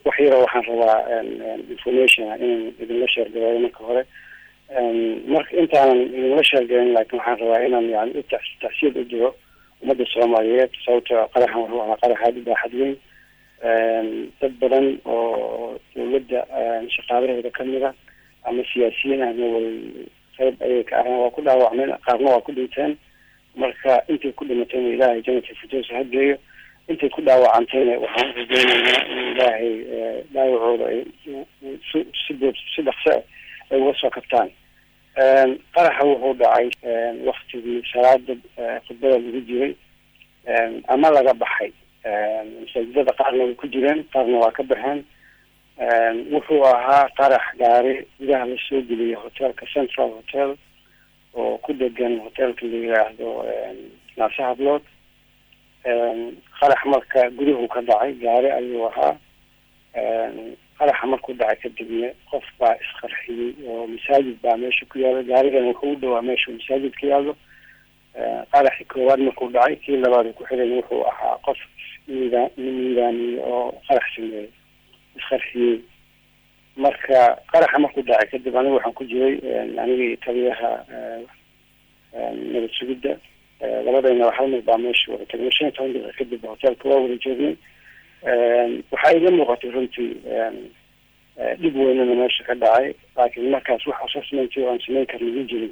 wax yaro waxaan rabaa information inaan idinla sheergareeyo marka hore marka intaanan idinla sheergarin laakiin waxaan rabaa inaan yani u tacsiid u diro ummadda soomaaliyeed sababto qaraxan wuxuu ahaa qarax aada u baaxad weyn dad badan oo dawladda shaqaalaheeda kamid a ama siyaasiyiin ahna way qayb ayay ka aheen waa ku dhaawacmeen qaarna waa ku dhinteen marka intay ku dhimatayna ilaahay janata firdows ha geeyo intay ku dhaawacantayna waxaan urajeynaynaa in ilaahay dhaawacooda ay si si si dhaqso ah ay uga soo kabtaan qaraxa wuxuu dhacay waktigii salaada khudbada lagu jiray ama laga baxay masaajidada qaarna way ku jireen qaarna waa ka baxeen wuxuu ahaa qarax gaari gudaha lasoo geliyay hotelka central hotel oo ku degan hotelka la yiraahdo naase hablood qarax marka guduhu ka dhacay gaari ayuu ahaa qaraxa markuu dhacay kadibna qof baa isqarxiyey oo masaajid baa meesha ku yaalo gaarigan wuxuu u dhawaa meesha masaajid ka yaalo qaraxi koowaad markuu dhacay kii labaad ku xiran wuxuu ahaa qof miida miidaamiyey oo qarax sameeyey isqarxiyey marka qaraxa markuu dhacay kadib anigu waxaan ku jiray anigii taliyaha nabad sugidda labadayna hal mar baa meesha wada tagnay shan iyo toban daqiiqa kadib hotelka waa wada joognay waxaa iga muuqatay runtii dhib weynana meesha ka dhacay laakiin markaas wax assessment oo aan samayn karna ma jirin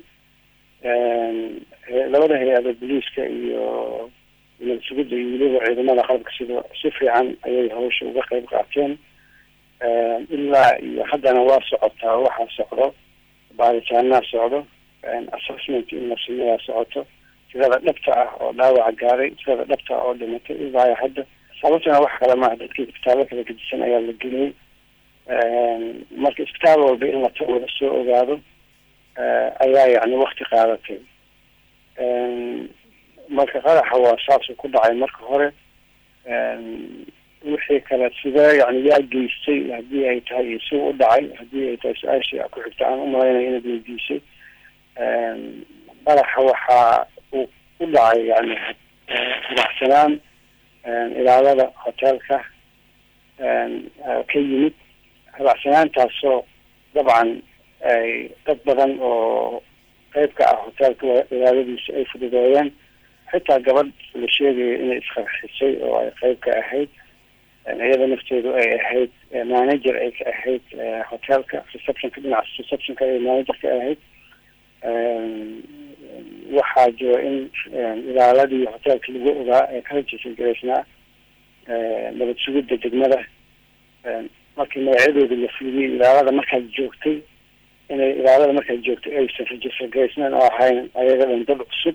labada hay-ada booliiska iyo nabad sugidda iyo weliba ciidamada qalabka sida si fiican ayay hawsha uga qayb qaateen ilaa iyo haddana waa socotaa waxaa socdo baaritaanaa socdo assessment in la sameeyaa socoto tirada dhabta ah oo dhaawaca gaaray tirada dhabta ah oo dhimatay ilaa hadda sababtana wax kale maaha dadkii isbitaallo kala gedisan ayaa la geliyey marka isbitaal walba in la wada soo ogaado ayaa yani wakti qaadatay marka qaraxa waa saasuu ku dhacay marka hore wixii kale sidee yani yaa geystay haddii ay tahay iyo si u dhacay haddii ay tahay su-aashii ku xigta aan umalaynaya inaad weydiisay qaraxa waxaa uu ku dhacay yani habacsanaan ilaalada hotelka ka yimid habacsanaantaasoo dabcan ay dad badan oo qeyb ka ah hotelka ilaaladiisa ay fududeeyeen xitaa gabadh la sheegayo inay isqarxisay oo ay qeyb ka ahayd iyada nafteedu ay ahayd manager ay ka ahayd hotelka receptionka dhinaca receptionka ay manager ka ahayd waxaa jiro in ilaaladii hotelka lagu ogaa ee ka rajisal garaysnaa nabad sugidda degmada markii magacyadooda la fiiriyey ilaalada markaad joogtay inay ilaalada markaad joogtay aysan rajisal garaysnaan oo ahayn ayaga dhan dad cusub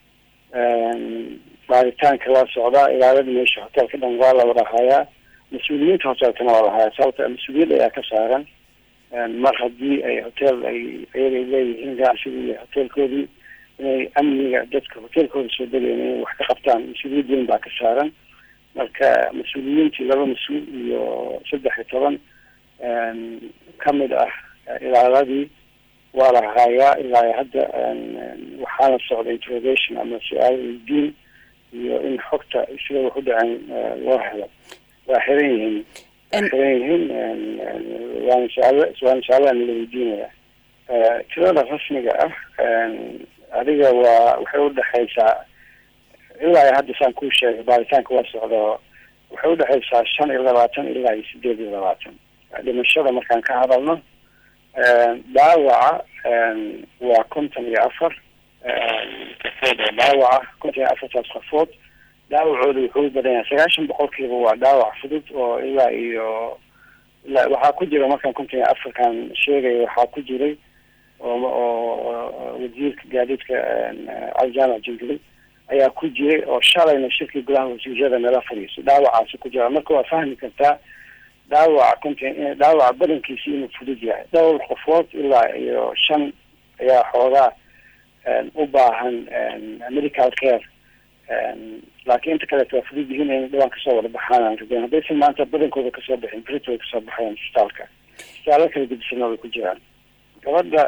baaritaanka waa socdaa ilaalada meesha hotelka dhan waa la wada hayaa mas-uuliyiinta hotelkana waa la hayaa sababta mas-uuliyad ayaa ka saaran mar haddii ay hotel ay ayaga ay leeyihiin ganacsiga iyo hotelkoodii inay amniga dadka hotelkooda soo degayn inay wax ka qabtaan mas-uuliyad weyn baa ka saaran marka mas-uuliyiintii laba mas-uul iyo saddex iyo toban kamid ah ilaaladii waa la hayaa ilaa hadda waxaana socda interrogation ama su-aal weydiin iyo in xogta sida wax u dhaceen loo helo waa xiran yihiin waa xiran yihiin waana su-aal waana su-aalaha nala weydiinaya tirada rasmiga ah adiga waa waxay udhexaysaa ilaa hadda saan kuu sheegay baaritaanka waa socda waxay udhexaysaa shan iyo labaatan ilaa iyo sideed iyo labaatan dhimashada markaan ka hadalno dhaawaca waa konton iyo afar qofood oo dhaawaca konton iyo afartaas qofood dhaawacooda wuxuu badan yahay sagaashan boqolkiiba waa dhaawac fudud oo ilaa iyo ilaa waxaa ku jira markaan konton iyo afarkan sheegaya waxaa ku jiray oo oo wasiirka gaadiidka cali jaamac jingili ayaa ku jiray oo shalayna shirkii gudaha wasiirada meela fadhiiso dhaawacaasi ku jira marka waa fahmi kartaa dhaawaca konton dhaawaca badankiisi inuu fudud yahay dhowr qofood ilaa iyo shan ayaa xoogaa u baahan medical care laakiin inta kaleeto waa fudud yihiin in dhawaan kasoo wada baxaan aan rabeen haddaysan maanta badankooda kasoo baxin brit way kasoo baxeen isbitaalka isbitaallo kala gedisana way ku jiraan gabadha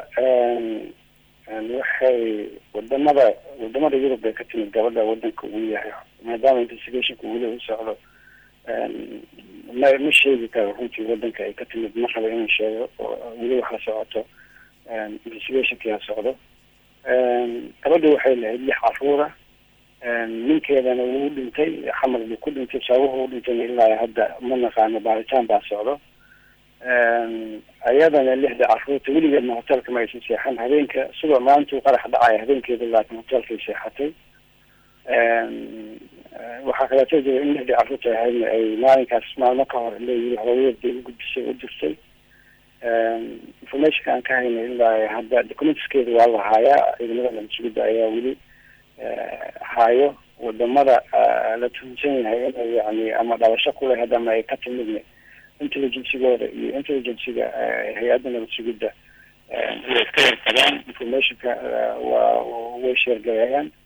waxay wadamada wadamada yurub bay ka timid gabadha wadanka uu yahay maadaama investigationka weli u socdo ma ma sheegi karo runtii wadanka ay ka timid ma raba inaan sheego oo weli wax la socoto investigationkii ha socdo gabadha waxay lahayd lix caruura ninkeedana wuu dhintay xamar buu ku dhintay sababuhu u dhintayna ilaa hadda ma naqaano baaritaan baa socdo ayadana lixda caruurta weligeedna hotelka ma aysan seexan habeenka sidoo maalintuu qarax dhacaya habeenkeeda laakiin hotelkay seexatay waxaa kaleeto jira in lixdii caruurta ahaydna ay maalinkaas maalmo ka hor leeyihi hooyadeed bay ugudbisay u dirtay informationka aan ka haynay ilaa hadda documentskeeda waa la haayaa ciidamada lamasugida ayaa weli haayo wadamada la tuhunsan yahay inay yani ama dhalasho kuleh ama ay ka timidna intelligencygooda iyo intelligenciga hay-adda nabadsugidda way iska warqabaan informationka waa way sheergareeyaan